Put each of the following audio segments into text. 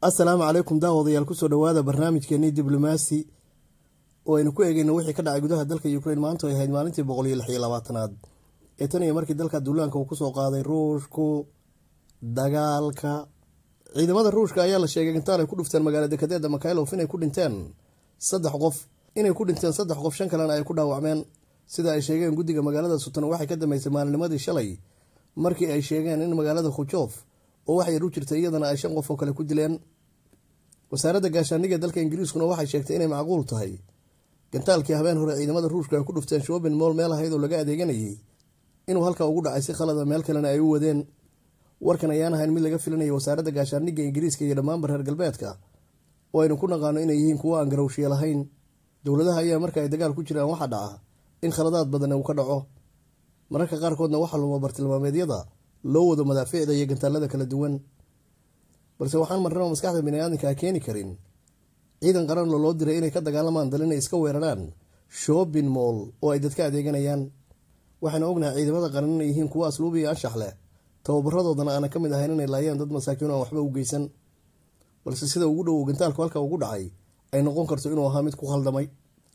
assalaamu calaykum daawadayaal kusoo dhowaada barnaamijkeenii diblomaasi oo aynu ku eegeyno wixii ka dhacay gudaha dalka ukrain maanta ay ahayd maalintii boqol iyo lix iyo labaatanaad ee tan iyo markii dalka duulaanka uu kusoo qaaday ruushku dagaalka ciidamada ruushka ayaa la sheegay intaan ay ku dhufteen magaala dekadeeda makailof inay ku dhinteen saddex qof inay ku dhinteen saddex qof shan kalena ay ku dhaawacmeen sida ay sheegeen guddiga magaalada sutan waxay ka dambeysay maalinimadii shalay markii ay sheegeen in magaalada khujof oo wax yar u jirtay iyadana ay shan qof oo kale ku dileen wasaaradda gaashaaniga dalka ingiriiskuna waxay sheegtay inay macquul tahay gantaalkii habeen hore ciidamada ruushka ay ku dhufteen shobin mool meel ahayd oo laga adeeganayay inuu halka ugu dhacay si khalada meel kalena ay u wadeen warkan ayaan ahayn mid laga filanaya wasaaradda gaashaaniga ingiriiska iyo dhammaanba reer galbeedka oo aynu ku naqaano inay yihiin kuwo aan garawshiye lahayn dowladaha ayaa marka ay dagaal ku jiraan waxaa dhaca in khaladaad badan uu ka dhaco mararka qaarkoodna waxaa luma bartilmaameedyada loo wado madaafiicda iyo gantaalada kala duwan balse waxaan marnaba maskaxda biniaadanka keeni karin ciidan qaranlo loo diray inay ka dagaalamaan dal inay iska weeraraan shobin moll oo ay dadka adeeganayaan waxaana ognahay ciidamada qaran inay yihiin kuwo asluub iyo anshax leh tababaradoodana aanan ka mid ahayn inay laayaan dad masaakiin aan waxba u geysan balse sida ugu dhowow gantaalku halka ugu dhacay ay noqon karto inuu ahaa mid ku khaldamay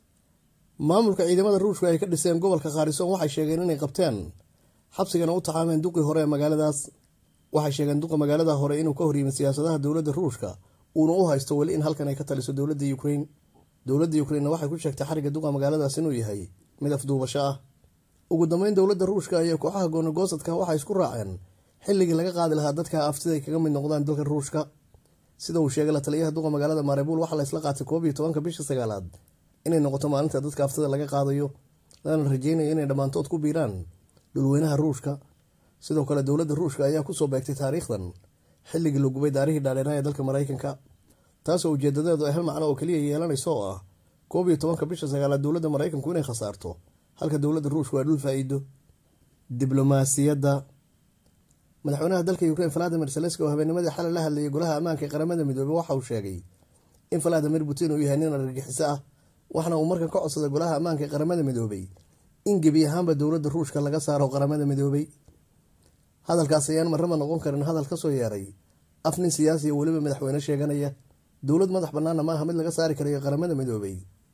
maamulka ciidamada ruushka ay ka dhiseen gobolka khaarisoon waxay sheegeen inay qabteen xabsigana u taxaameen duqii hore ee magaaladaas waxay sheegeen duqa magaalada hore inuu ka horyimid siyaasadaha dowladda ruushka uuna u haysto weli in halkan ay ka taliso dowladda ukrain dowladda ukrainna waxay ku sheegtay xariga duqa magaaladaas inuu yahay mid afduubasho ah ugu dambeyn dowladda ruushka iyo kooxaha goonagoosadka waxay isku raaceen xilligii laga qaadi lahaa dadka aftiday kaga mid noqdaan dalka ruushka sida uu sheegay la taliyaha duqa magaalada marebuul waxaa la isla qaatay koob iyo tobanka bisha sagaalaad inay noqoto maalinta dadka aftida laga qaadayo lana rajeynayo inay dhammaantood ku biiraan dhulweynaha ruushka sidoo kale dowladda ruushka ayaa kusoo beegtay taariikhdan xilligii la gubay daarihii dhaadheeraha ee dalka maraykanka taasoo ujeedadeedu ay hal macno oo keliya yeelanayso oo ah koob iyo tobanka bisha sagaalaad dowladda maraykanku inay khasaarto halka dowladda ruushku ay dhul faa-iido diblomaasiyadda madaxweynaha dalka ukrain valadimir zelenski oo habeennimadii xalay la hadlayay golaha ammaanka ee qaramada midoobey waxa uu sheegay in valadimir putin uu yahay nin argagixiso ah waxna uu markan ka codsaday golaha ammaanka ee qaramada midoobey in gebi ahaanba dowladda ruushka laga saaro qaramada midoobey hadalkaas ayaan marraba noqon karin hadal kasoo yeeray af nin siyaasi oo weliba madaxweyne sheeganaya dowlad madax bannaana maaha mid laga saari karayo qaramada midoobey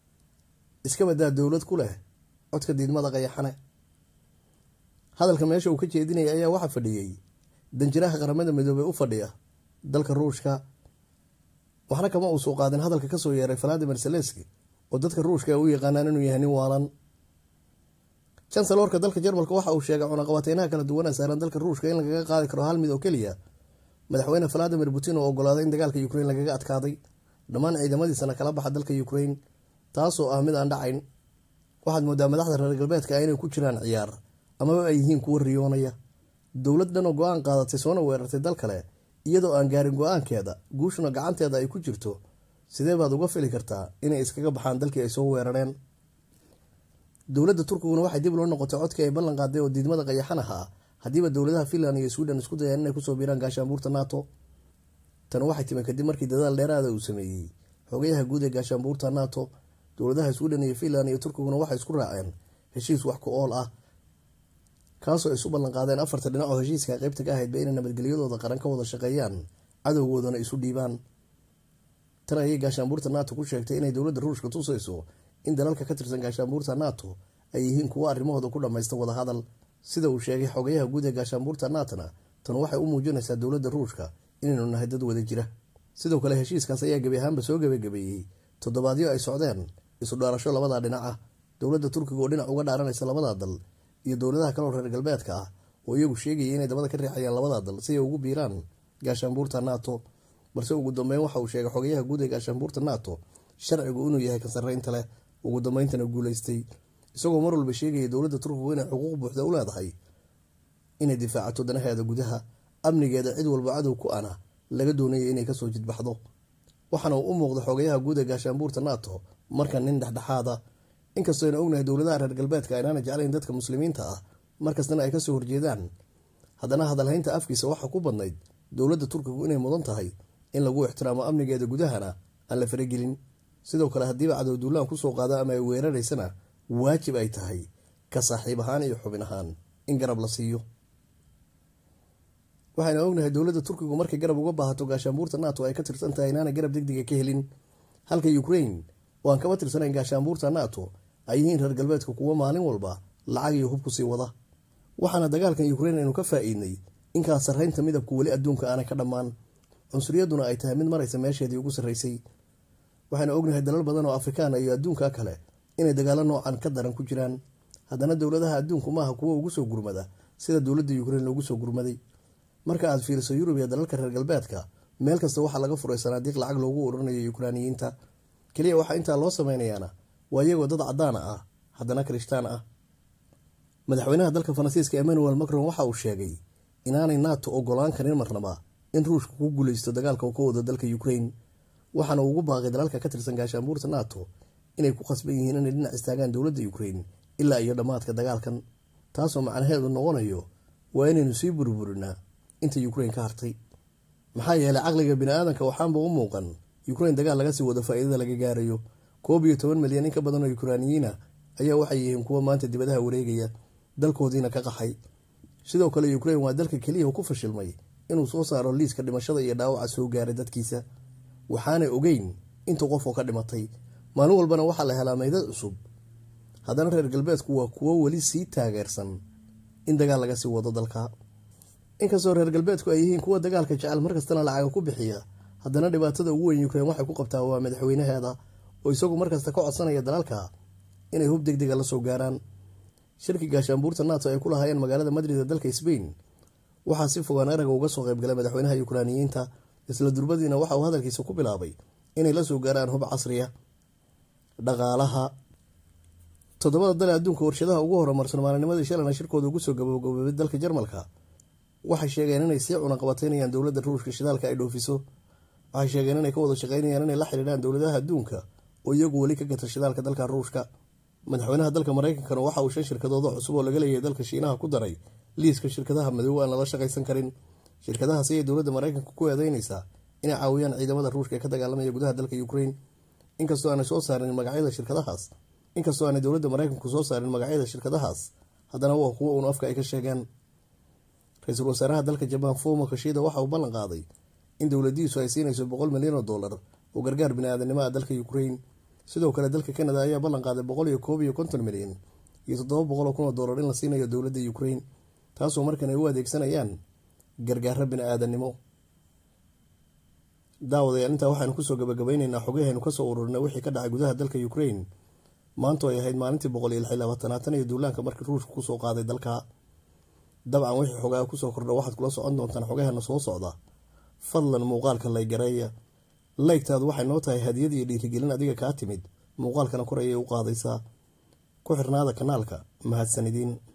iska badaa dowlad ku leh codka diidmada qayaxane hadalka meesha uu ka jeedinaya ayaa waxaa fadhiyey danjiraha qaramada midoobey u fadhiya dalka ruushka waxna kama uu soo qaadin hadalka kasoo yeeray valadimir zelenski oo dadka ruushka ay u yaqaanaan inuu yahay nin waalan chancelorka dalka jarmalka waxa uu sheegay cunaqabateynaha kala duwana saaran dalka ruushka in lagaga qaadi karo hal mid oo keliya madaxweyne valadimir putin oo ogolaaday in dagaalka ukrain lagaga adkaaday dhammaan ciidamadiisana kala baxa dalka ukrain taasoo ah mid aan dhacayn waxaad moodaa madaxda reer galbeedka inay ku jiraan ciyaar amaba ay yihiin kuwa riyoonaya dowlad dhan oo go-aan qaadatay soona weerartay dal kale iyadoo aan gaarin go-aankeeda guushuna gacanteeda ay ku jirto sidee baad uga fili kartaa inay iskaga baxaan dalkii ay soo weerareen dowladda turkiguna waxay dib loo noqotay codkii ay ballan qaaday oo diidmada qayaxan ahaa haddiiba dowladaha finland iyo sweden isku dayaan inay kusoo biiraan gaashaanbuurta nato tan waxay timi kadib markii dadaal dheeraada uu sameeyey xogayaha guud ee gaashaanbuurta nato dowladaha sweden iyo finland iyo turkiguna waxay isku raaceen heshiis wax ku ool ah kaasoo ay isu ballan qaadeen afarta dhinac oo heshiiska qeybta ka ahaydba inay nabadgelyadooda qaran ka wada shaqeeyaan cadowgoodana isu dhiibaan tan ayay gaashaanbuurta nato ku sheegtay inay dowladda ruushka tusayso in dalalka ka tirsan gaashaanbuurta nato ay yihiin kuwo arrimahooda ku dhammaysta wadahadal sida uu sheegay xogayaha guud ee gaashaanbuurta natona tan waxay u muujinaysaa dowladda ruushka inaynu nahay dad wada jira sidoo kale heshiiskaas ayaa gebi ahaanba soo gebagabeeyey toddobaadyo ay socdeen isu dhaarasho labadaa dhinac ah dowladda turkiga oo dhinac uga dhaaranaysa labadaa dal iyo dowladaha kaloo reer galbeedka ah oo iyagu sheegaya inay dabada ka riixayaan labadaa dal si ay ugu biiraan gaashaanbuurta nato balse ugu dambeyn waxa uu sheegay xogayaha guud ee gaashaanbuurta nato sharcigu inuu yahay kansaraynta leh ugu dambeyntana guuleystay isagoo mar walba sheegaya dowladda turkigu inay xuquuq buuxda u leedahay inay difaacato danaheeda gudaha amnigeeda cid walba cadow ku ana laga doonaya inay kasoo jidbaxdo waxaana uu u muuqda xogayaha guud ee gaashaanbuurta nato markan nin dhexdhexaada inkastoo ayna ognahay dowladaha reer galbeedka aynaana jeclayn dadka muslimiinta ah markastana ay kasoo horjeedaan haddana hadalhaynta afkiisa waxaa ku badnayd dowladda turkigu inay mudan tahay in lagu ixtiraamo amnigeeda gudahana aan la faragelin sidoo kale haddiiba cadow duulaan kusoo qaada ama ay weeraraysana waajib ay tahay ka saaxiib ahaan iyo xubin ahaan in garab la siiyo waxayna ognahay dowladda turkigu markay garab uga baahato gaashaanbuurta nato ay ka tirsan tahay inaanay garab degdega ka helin halka ukrain oo aan kaba tirsanayn gaashaanbuurta nato ay yihiin reer galbeedka kuwo maalin walba lacag iyo hub ku sii wada waxaana dagaalkan ukrain aynu ka faa-iidnay inkaa sarraynta midabku weli adduunka aanay ka dhammaan cunsuriyaduna ay tahay mid maraysa meesheedii ugu sarraysay waxaynu ognahay dalal badan oo afrikaana iyo adduunka kale inay dagaalo noocan ka daran ku jiraan haddana dowladaha adduunku maaha kuwo ugu soo gurmada sida dowladda ukrain loogu soo gurmaday marka aad fiiriso yurub iyo dalalka reer galbeedka meel kasta waxaa laga furay sanaadiiq lacag loogu ururinayo yukraaniyiinta keliya waxaa intaa loo sameynayaana waa iyagoo dad cadaana ah haddana kirishtaan ah madaxweynaha dalka faransiiska emmanuel macron waxa uu sheegay inaanay nato ogolaan karin marnaba in ruushka ku guuleysto dagaalka uu ka wado dalka ukrain waxaana ugu baaqay dalalka ka tirsan gaashaanbuurta nato inay ku qasban yihiin inay dhinac istaagaan dowladda ukrain ilaa iyo dhammaadka dagaalkan taasoo macnaheedu noqonayo waa inaynu sii burburinaa inta ukrain ka hartay maxaa yeelay caqliga bini-aadanka waxaanba u muuqan ukrain dagaal laga sii wado faa-iidada laga gaarayo koob iyo toban milyan in ka badan oo yukraaniyiina ayaa waxay yihiin kuwa maanta dibadaha wareegaya dalkoodiina ka qaxay sidoo kale ukrain waa dalka keliya ku fashilmay inuu soo saaro liiska dhimashada iyo dhaawaca soo gaaray dadkiisa waxaanay ogeyn inta qof oo ka dhimatay maalin walbana waxaa la helaa meydad cusub haddana reer galbeedku waa kuwo weli sii taageersan in dagaal laga sii wado dalka inkastoo reer galbeedku ay yihiin kuwa dagaalka jecel markastana lacaga ku bixiya haddana dhibaatada ugu weyn ukrain waxay ku qabtaa waa madaxweynaheeda oo isagu markasta ka codsanaya dalalka inay hub deg dega la soo gaaraan shirki gaashaanbuurta nato ay ku lahaayeen magaalada madrid ee dalka sbain waxaa si fogaan araga uga soo qaybgalay madaxweynaha yukraaniyiinta isla durbadiina waxa uu hadalkiisa ku bilaabay inay la soo gaaraan hub casriya dhaqaalaha toddobada dale adduunka warshadaha ugu horumarsan maalinimadii shalana shirkooda ugu soo gabagaboobay dalka jarmalka waxay sheegeen inay sii cunaqabateynayaan dowladda ruushka shidaalka ay dhoofiso waxay sheegeen inay ka wada shaqeynayaan inay la xidhiidhaan dowladaha adduunka oo iyagu weli ka gata shidaalka dalka ruushka madaxweynaha dalka mareykankana waxa uu shan shirkadooda cusub oo laga leeyahay dalka shiinaha ku daray liiska shirkadaha madow aan lala shaqaysan karin shirkadahaas ayay dowladda mareykanka ku eedeynaysaa inay caawiyaan ciidamada ruushka ee ka dagaalamaya gudaha dalka ukrain inkastoo aanay soo saarin magacyada shirkadahaas inkastoo aanay dowladda mareykanku soo saarin magacyada shirkadahaas haddana waa kuwo uun afka ay ka sheegaan ra-iisul wasaaraha dalka jabaan fumo kashida waxa uu ballan qaaday in dowladiisu ay siinayso boqol milyan oo dollar oo gargaar bini-aadanimo ah dalka ukrain sidoo kale dalka canada ayaa ballan qaaday boqol iyo koob iyo konton milyan iyo toddoba boqol oo kun oo dollar in la siinayo dowladda ukrain taasoo markan ay u adeegsanayaan gargaaro bini-aadanimo daawadayaal intaa waxaanu kusoo gabagabayneynaa xogahaynu kasoo ururinay wixii ka dhacay gudaha dalka ukrain maanto ay ahayd maalintii boqol iyo lix iyo labaatanaatan iyo duulaanka markii ruushka kusoo qaaday dalka dabcan wixii xogaa kusoo kordha waxaad kula socon doontaan xogaheena soo socda fadlan muuqaalka laygareeya laygtaadu waxay noo tahay hadiyad iyo dhiirigelin adiga kaa timid muuqaalkana kor ayay u qaadaysaa ku xirnaada kanaalka mahadsanidin